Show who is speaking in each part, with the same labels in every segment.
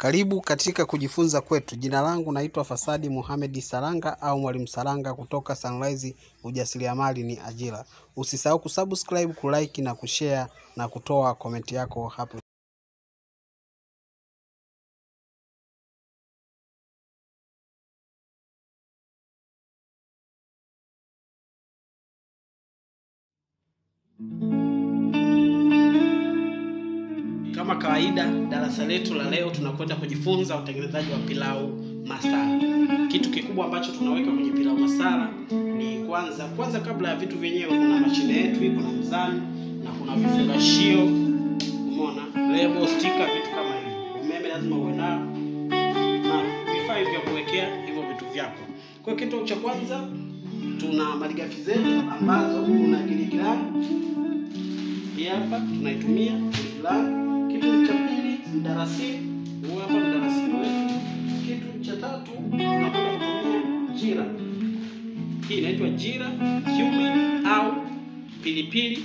Speaker 1: Karibu katika kujifunza kwetu. Jina langu naitwa Fasadi Mohamed Saranga au Mwalimu Saranga kutoka Sunrise Ujasiriamali ni Ajira. Usisahau kusubscribe, kulike na kushare na kutoa komenti yako hapo. Kama kawaida, darasa letu la leo tunakwenda kujifunza utengenezaji wa pilau masala. Kitu kikubwa ambacho tunaweka kwenye pilau masala ni kwanza kwanza, kabla ya vitu vyenyewe, kuna mashine yetu, kuna mzani na kuna vifungashio, umeona, lebo, stika, vitu kama hivyo. Umeme lazima uwe nao na vifaa vya kuwekea hivyo vitu vyako. Kwa hiyo kitu cha kwanza tuna malighafi zetu ambazo kuna giligilani hii hapa tunaitumia giligilani. Kitu cha pili mdarasini, huu hapa mdarasini wetu. Kitu cha tatu tunakwenda kutumia jira, hii inaitwa jira cumin au pilipili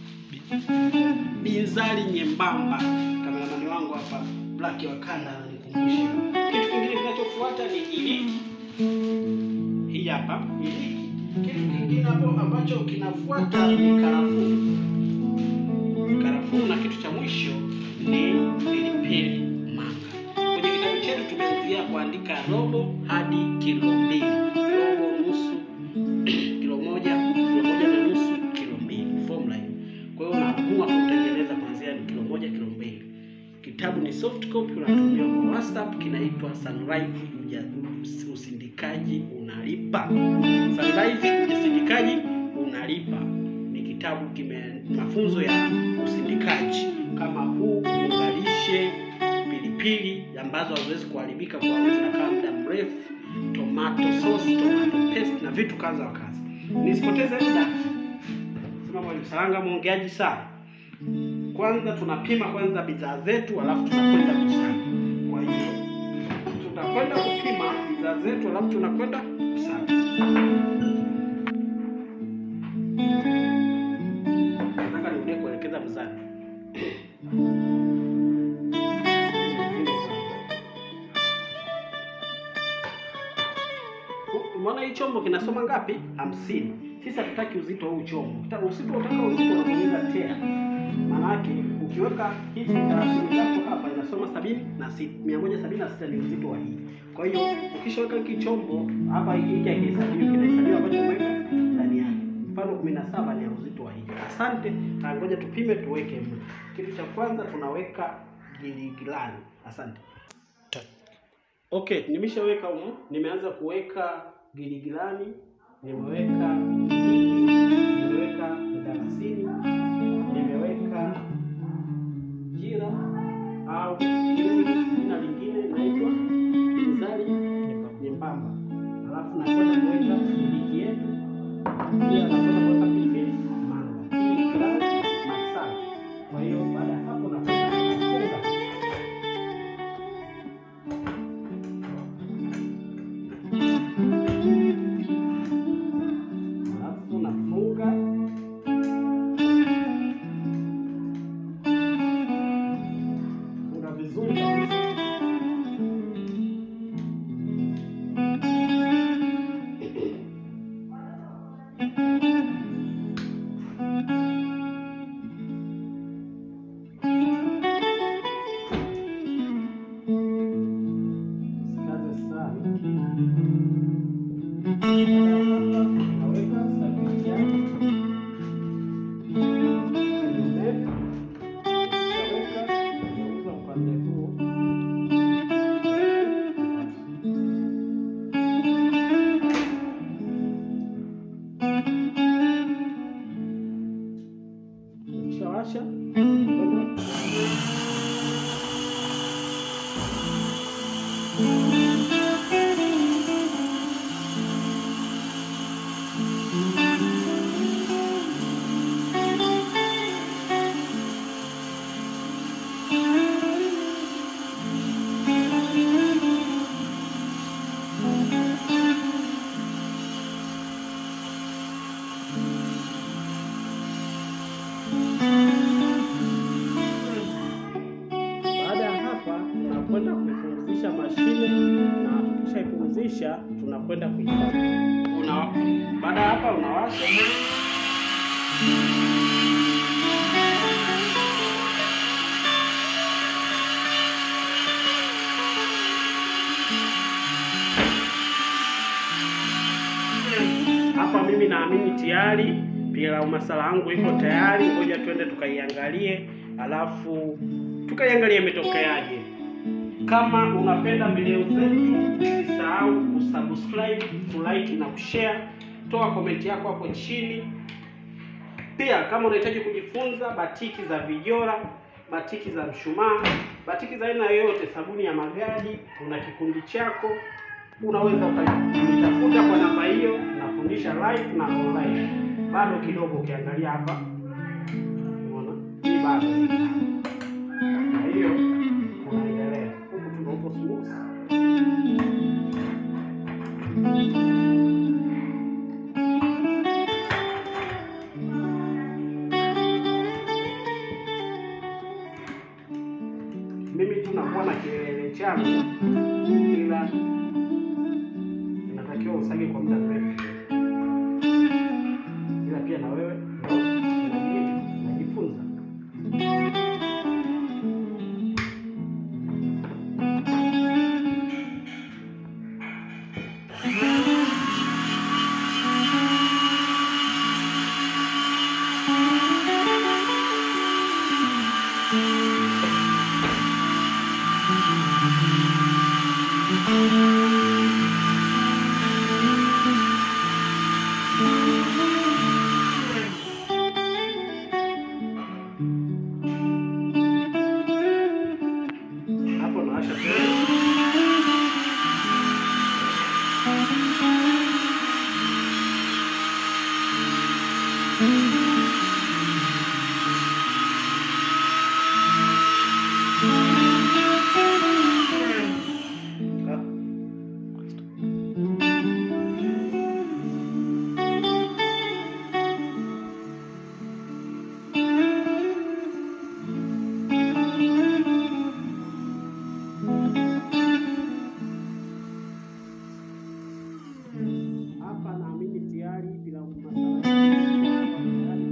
Speaker 1: binzari nyembamba. Kameramani wangu hapa Black wa kanda ananikumbusha. Kitu kingine kinachofuata ni iliki, hii hapa iliki. Kitu kingine hapo ambacho kinafuata ni karafuu karafuu na kitu cha mwisho ni pilipili manga. Kwenye kitabu chetu tumeanzia kuandika robo hadi kilo mbili, robo, nusu, kilo moja, kilo moja na nusu, kilo mbili, formula hiyo. Kwa hiyo unaamua kutengeneza kuanzia ni kilo moja, kilo mbili. Kitabu ni soft copy, unatumia kwa WhatsApp, kinaitwa Sunrise Uja- Usindikaji Unalipa. Sunrise Usindikaji Unalipa ni kitabu kime mafunzo ya usindikaji kama huu, ungalishe pilipili ambazo haziwezi kuharibika kwa zinakaa muda mrefu, tomato sauce, tomato paste na vitu kadha wa kadha. Nisipoteze muda, sema Mwalimu Saranga mwongeaji sana. Kwanza tunapima kwanza bidhaa zetu, alafu tunakwenda kusanya. Kwa hiyo tutakwenda kupima bidhaa zetu, alafu tunakwenda kusanya. Nataka nirudie kuelekeza mzani. Umeona hii chombo kinasoma ngapi? hamsini. Sisi hatutaki uzito wa huu chombo. Kita- Usipotaka uzito unabonyeza tea. Maana yake ukiweka hizi thelathini zako hapa inasoma sabini na sita. Mia moja sabini na sita ni uzito wa hii. Kwa hiyo ukishaweka hiki chombo hapa, hiki hiki hakihesabiwi, kinahesabiwa ambacho umeweka ndani yake. Mfano kumi na saba ni ya uzito wa hii. Asante, na ngoja tupime tuweke mle. Kitu cha kwanza tunaweka giligilani. Asante. Okay, nimeshaweka humo. Nimeanza kuweka giligilani, nimeweka nimeweka mdalasini, nimeweka jira au jina lingine inaitwa binzari nyembamba, alafu nakwenda kuweka iliki yetu, pia nakwenda kuweka pilipili manga, hii pilau masala. Kwa hiyo baada ya hapo nakwenda kufunga alafu nafunga funga vizuri kabisa. Usikaze sana. Naweka sabuni yake kwenye Naweka nauza upande huu ukishawasha tunakwenda kuipumzisha mashine, na tukishaipumzisha tunakwenda kuifanya. Una baada ya hapa unawasha hapa. Mimi naamini tayari pilau masala yangu iko tayari, ngoja twende tukaiangalie, alafu tukaiangalie imetokeaje. Kama unapenda video zetu, usisahau kusubscribe, kulike na kushare. Toa komenti yako hapo chini. Pia kama unahitaji kujifunza batiki za vijora, batiki za mshumaa, batiki za aina yoyote, sabuni ya magadi, una kikundi chako, unaweza ukanitafuta kwa namba hiyo. Nafundisha live na online. Bado kidogo, ukiangalia hapa, unaona hii bado, na hiyo unaendelea huku, tunauko smooth mimi tu nakuwa na kielele changu, ila inatakiwa usage kwa muda mrefu, ila pia na wewe unajifunza. Hapo nawasha tena. Hapa naamini tayari pilau masala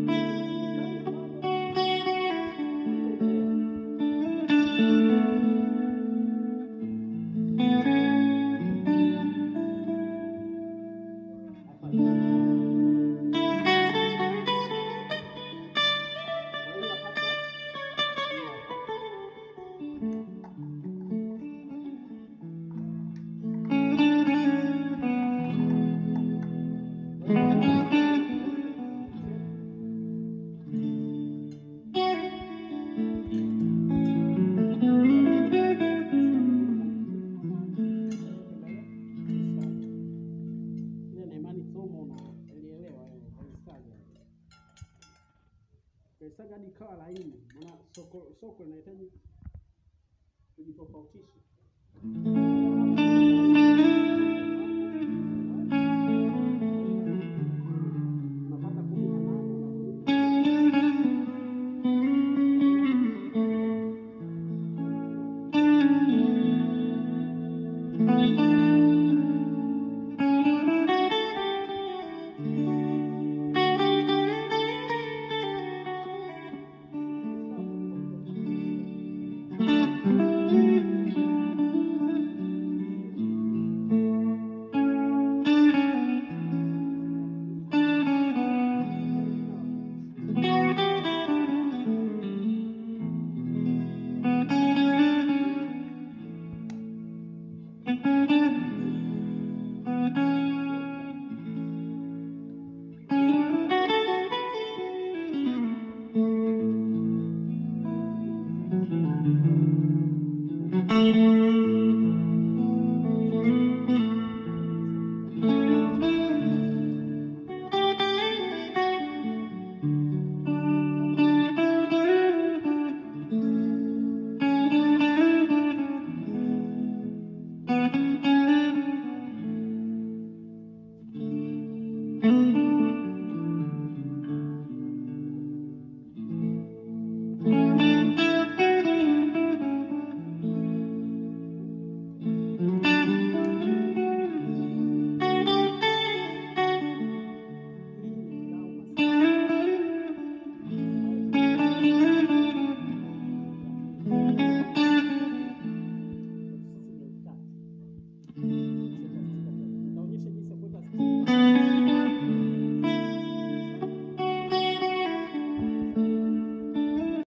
Speaker 1: ile na imani somo unaelielewa wewe ukaisaga. Ukaisaga hadi ikawa laini, maana soko soko linahitaji kujitofautisha. Unapata kumi na nane na kumi